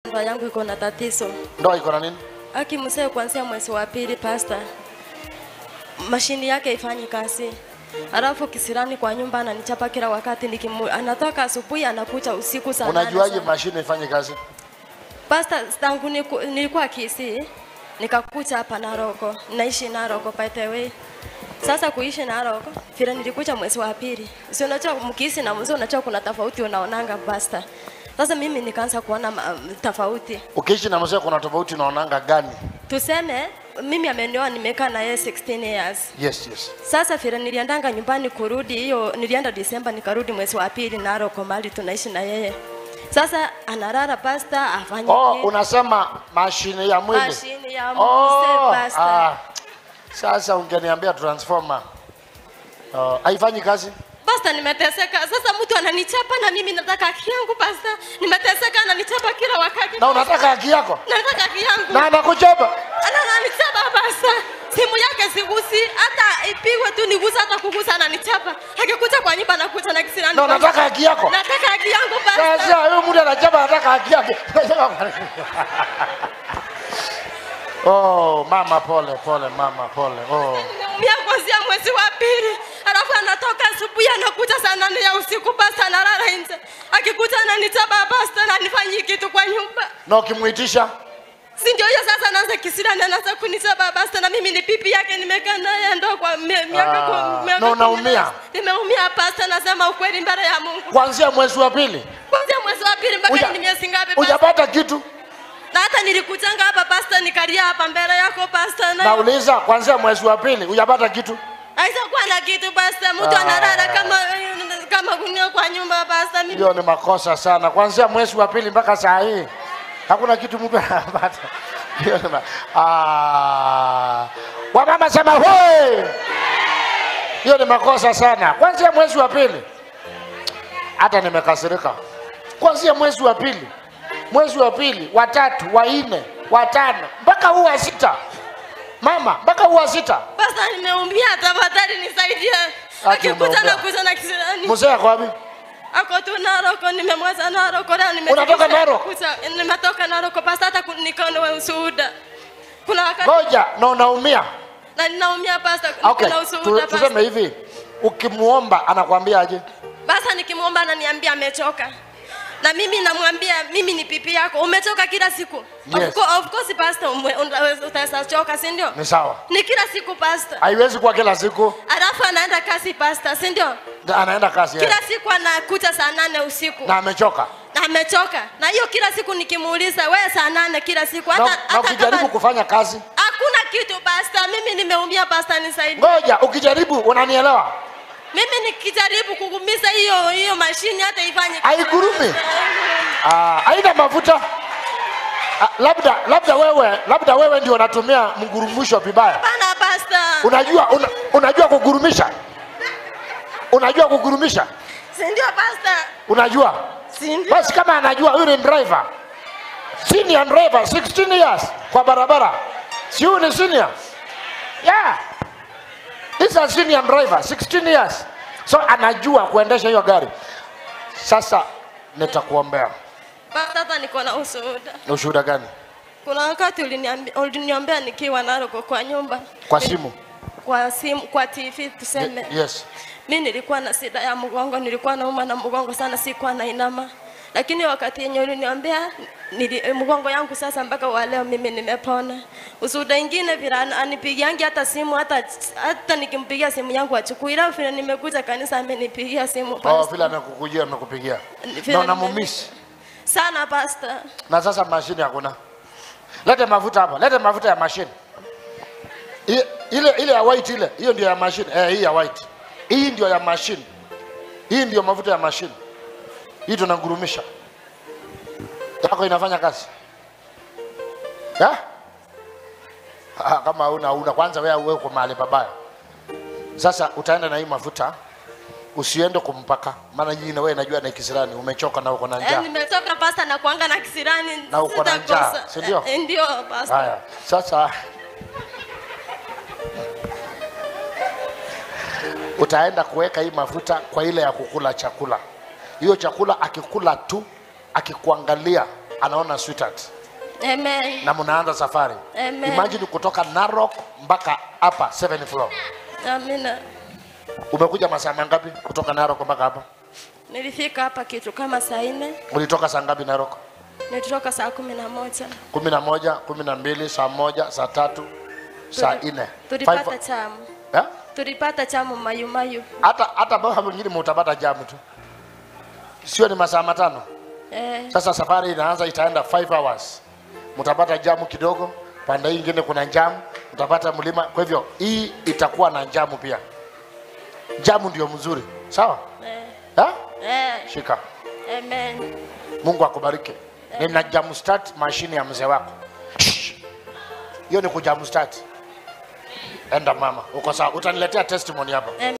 ndoa yangu iko na tatizo. Ndoa iko na nini? Aki mzee kuanzia mwezi wa pili pasta. Mashini yake ifanyi kazi. Alafu kisirani kwa nyumba ananichapa kila wakati nikimu, anatoka asubuhi anakuja usiku saa nane Unajuaje saa- mashine ifanye kazi? Pasta tangu niku, nilikuwa Kisii nikakuja hapa Naroko, naishi Naroko by the way. Sasa kuishi Naroko, vile nilikuja mwezi wa pili. Si unajua mkisi na mzee unajua kuna tofauti unaonanga pasta. Sasa mimi nikaanza kuona ma, tofauti. Ukiishi na mzee kuna tofauti unaonanga gani? Tuseme mimi amenioa nimekaa na yeye 16 years. Yes, yes. Sasa vile niliendanga nyumbani kurudi hiyo nilienda Disemba nikarudi mwezi wa pili Naroko mahali tunaishi na yeye. Sasa analala pasta afanye Oh, kitu. unasema mashine ya mwili. Mashine ya Oh, mzee pasta. ah. Sasa ungeniambia transformer. Oh, haifanyi kazi? Pasta, nimeteseka sasa. Mtu ananichapa na mimi nataka haki yangu pasta. Nimeteseka, ananichapa kila wakati. Na unataka haki yako? Nataka haki yangu. Na anakuchapa? Ana- Ananichapa pasta. Simu yake sigusi, hata ipigwe tu nigusa, hata kugusa ananichapa. Akikuja kwa nyumba anakuja na kisirani. Na unataka haki yako? Nataka haki yangu pasta. Sasa huyu mtu anachapa anataka haki yake. Oh, mama pole pole mama pole. Oh. Nimeumia kuanzia mwezi wa pili, alafu anatoka asubuhi anakuja saa nane ya usiku pasta, analala nje. Akikuja ananichapa pasta, na nifanyi kitu kwa nyumba. Na ukimuitisha si ndio hiyo sasa anaanza kisirani anaanza kunichapa basta na mimi ni pipi yake nimekaa naye ndo kwa mie- miaka Ah, kwa miaka na kumi unaumia? na- nimeumia pasta nasema ukweli mbele ya Mungu kuanzia mwezi wa pili kwanzia mwezi wa pili mpaka Uja- ni miezi ngapi pasta hujapata kitu. na hata nilikujanga hapa pasta nikalia hapa mbele yako pasta na Nauliza, kuanzia mwezi wa pili hujapata kitu. haitakuwa na kitu pasta mtu Ah. analala kama kama gunia kwa nyumba pasta mimi Hiyo ni makosa sana. Kuanzia mwezi wa pili mpaka saa hii hakuna kitu mtu anapata. Hiyo ni ma- ah, wamama sema hoi. Hiyo ni makosa sana. Kuanzia mwezi wa pili hata nimekasirika. Kuanzia mwezi wa pili, mwezi wa pili, wa tatu, wa nne, wa tano mpaka huu wa sita, mama, mpaka huu wa sita. pasta nimeumia tafadhali nisaidie Ati akikuja umeumia. na kuja na kisirani Mzee ako wapi? Ako tu Naroko, nimemwacha Naroko leo nime Unatoka Naroko? Kucha- Nimetoka Naroko pasta hata ku- nikaona ushuhuda. Kuna wakati Ngoja, na unaumia. na ninaumia pasta, Okay, kuna tu, ushuhuda tuseme pasta. hivi, ukimuomba anakwambia aje? Basa nikimwomba ananiambia amechoka. Na mimi namwambia mimi ni pipi yako, umechoka kila siku. Yes. Of, course, of course pastor, ume- unaweza- utaweza choka, si ndio? Ni sawa, Ni kila siku pastor. haiwezi kuwa kila siku. Alafu anaenda kazi pastor, si ndio? Na Anaenda kazi Kila yeye. siku anakuja saa nane usiku. na amechoka, na amechoka na hiyo kila siku nikimuuliza wewe saa nane kila siku na, hata, na hata ukijaribu kama kufanya kazi, hakuna kitu basta mimi nimeumia basta nisaidie ngoja, ukijaribu, unanielewa? mimi nikijaribu kugumiza hiyo hiyo mashini hata ifanye Haigurumi. Ah, haina mafuta. Ah, labda labda wewe labda wewe ndio unatumia mgurumisho vibaya. Hapana basta Unajua una, unajua kugurumisha? Unajua kugurumisha? si ndio basta Unajua? si ndio Basi kama anajua huyu ni driver. Senior driver 16 years kwa barabara. Si huyu ni senior? Yeah. This is a senior driver 16 years. So anajua kuendesha hiyo gari. Sasa nitakuombea. basta hata niko na ushuhuda Ni ushuhuda gani? kuna wakati uliniambi- uliniombea nikiwa Naroko kwa nyumba Kwa simu? kwa simu kwa TV tuseme Yes. mi nilikuwa na shida ya mgongo, nilikuwa nauma na mgongo sana, sikuwa na inama, lakini wakati yenye uliniombea nili, eh, mgongo yangu sasa mpaka wa leo mimi nimepona. Usuda ingine vile an- anipigiangi hata simu hata hata nikimpigia simu yangu achukui, ila vile nimekuja kanisa amenipigia simu Oh, pastor. vile amekukujia amekupigia. Vile Na nime- unamumisi. sana pastor. Na sasa mashine hakuna. Lete mafuta hapa, lete mafuta ya mashine. I- Ile ile ya white ile, hiyo ndio ya mashine. Eh, hii ya white. Hii ndio ya mashine. Hii ndio mafuta ya mashine. Hii tunagurumisha. Yako inafanya kazi. Ya? Ah, kama una una kwanza wewe wewe uko mahali pabaya. Sasa utaenda na hii mafuta usiende kumpaka, maana nyingine wewe najua na kisirani umechoka na uko na Eh, njaa. nimetoka pastor na kuanga na kisirani Na uko na njaa, sitakosa. si ndio? Eh, Ndio pastor. Haya, sasa utaenda kuweka hii mafuta kwa ile ya kukula chakula. Hiyo chakula akikula tu, akikuangalia anaona sweetheart Amen. na mnaanza safari Amen. imagine kutoka narok mpaka hapa 7 floor Amina. umekuja masaa mangapi kutoka narok mpaka hapa Nilifika hapa kitu kama saa nne, ulitoka saa ngapi narok nilitoka saa kumi na moja. kumi na moja kumi na mbili saa moja saa tatu saa Tuli- nne Tulipata Five- chamu, Eh? tulipata chamu mayumayu. hata hata bao mwingine mutapata jamu tu sio ni masaa matano Eh, sasa safari inaanza itaenda 5 hours mtapata jamu kidogo pande hii ingine kuna jamu mtapata mlima kwa hivyo hii itakuwa na jamu pia jamu ndio mzuri sawa eh, ha? eh, shika amen. mungu akubariki nina jamu start mashine ya mzee wako Shh. hiyo ni kujamu start enda mama uko sawa utaniletea testimony hapa Amen.